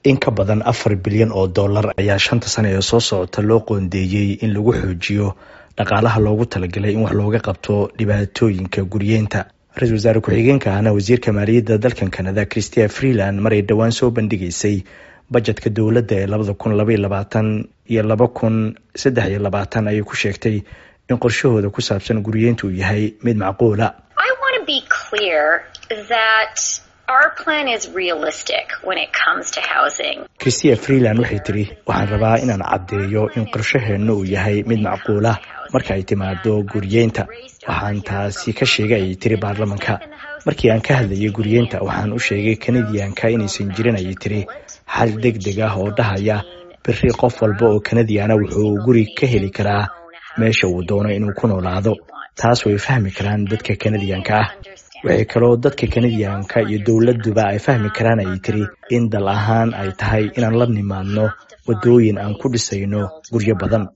in ka badan afar bilyan oo dollar ayaa shanta sane ee soo socota loo qoondeeyey in lagu xoojiyo dhaqaalaha loogu talagalay in wax looga qabto dhibaatooyinka guryeenta ra-iisul wasaare ku-xigeenka ahna wasiirka maaliyadda dalkan kanada christia freeland maray dhowaan soo bandhigaysay bajetka dowladda ee labada kun labaiyo labaatan iyo laba kun saddex iyo labaatan ayay ku sheegtay in qorshahooda ku saabsan guryeenta uu yahay mid macquula christia freeland waxay tiri waxaan rabaa inaan caddeeyo in qorshaheenna uu yahay mid macquula marka ay timaado guryeynta waxaan taasi ka sheegay ayay tiri baarlamanka markii aan ka hadlayay guryeynta waxaan u sheegay kanadiyanka inaysan jirin ayay tiri xal deg deg ah oo dhahaya beri qof walba oo kanadiana wuxuu guri ka heli karaa meesha uu doono inuu ku noolaado taas way fahmi karaan dadka kanadiyanka ah waxay kaloo dadka kanadiyanka iyo dowladuba ay fahmi karaan ayay tiri in dal ahaan ay tahay inaan la nimaadno wadooyin aan ku dhisayno guryo badan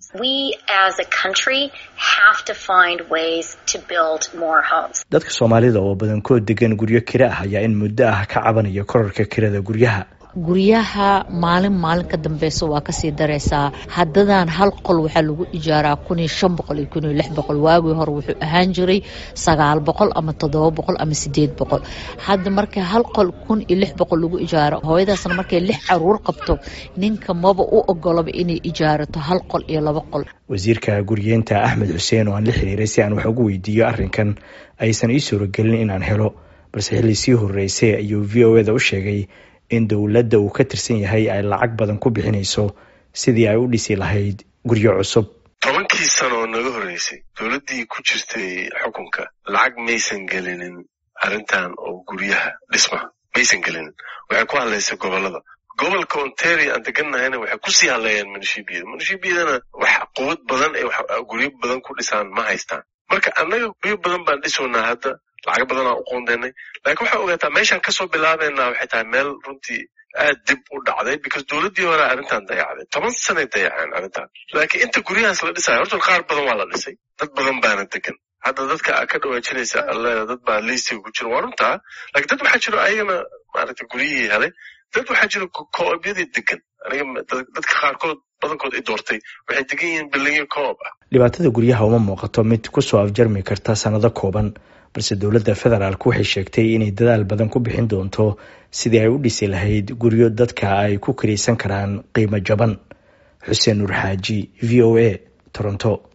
dadka soomaalida oo badankood degan guryo kira ah ayaa in muddo ah ka cabanaya korarka kirada guryaha guryaha maalin maalin ka dambeysa waa kasii dareysaa haddadan hal qol waxaa lagu ijaaraa kun iyo shan boqol iyo kun iyo lix boqol waagii hore wuxuu ahaan jiray sagaal boqol ama toddoba boqol ama sideed boqol hadda marka hal qol kun iyo lix boqol lagu ijaaro hooyadaasna markay lix caruur qabto ninka maba u ogolaba inay ijaarato hal qol iyo laba qol wasiirka guryeenta axmed xuseen oo aan la xiriiray si aan wax ugu weydiiyo arrinkan aysan ii suuragelin inaan helo balse xilli sii horeysay ayuu v o eda u sheegay in dowladda uu ka tirsan yahay ay lacag badan ku bixinayso sidii ay u dhisi lahayd guryo cusub tobankii sano oo naga horreysay dowladdii ku jirtay xukunka lacag maysan gelinin arrintan oo guryaha dhismaha maysan gelinin waxay ku hadlaysay gobollada gobolka ontario aan deganahayna waxay kusii hadleeyaan munishibiyada munishibiyadana wax quwad badan ee guryo badan ku dhisaan ma haystaan marka annaga guryo badan baan dhisoonaa hadda lacaga badan aan u qoondeynay lakiin waxaa ogaataa meeshaan kasoo bilaabeynaa waxay tahay meel runtii aad dib u dhacday because dowladdii hore arrintan dayacday toban sanay dayaceen arrintan laakiin inta guryahaas la dhisaya horta qaar badan waa la dhisay dad badan baana degan hadda dadka ka dhawaajinaysa alleeda dad baa liistiga ku jira waa runtaa lakiin dad waxaa jiro ayagana maaragtay guryihii helay dad waxaa jiro koobyadii degan aniga dadka qaarkood badankood i doortay waxay degan yihiin bilinyo koob ah dhibaatada guryaha uma muuqato mid kusoo afjarmi karta sanado kooban balse dowladda federaalk waxay sheegtay inay dadaal badan ku bixin doonto sidii ay u dhisi lahayd guryo dadka ay ku kiraysan karaan qiimo jaban xuseen nuur xaaji v o a toronto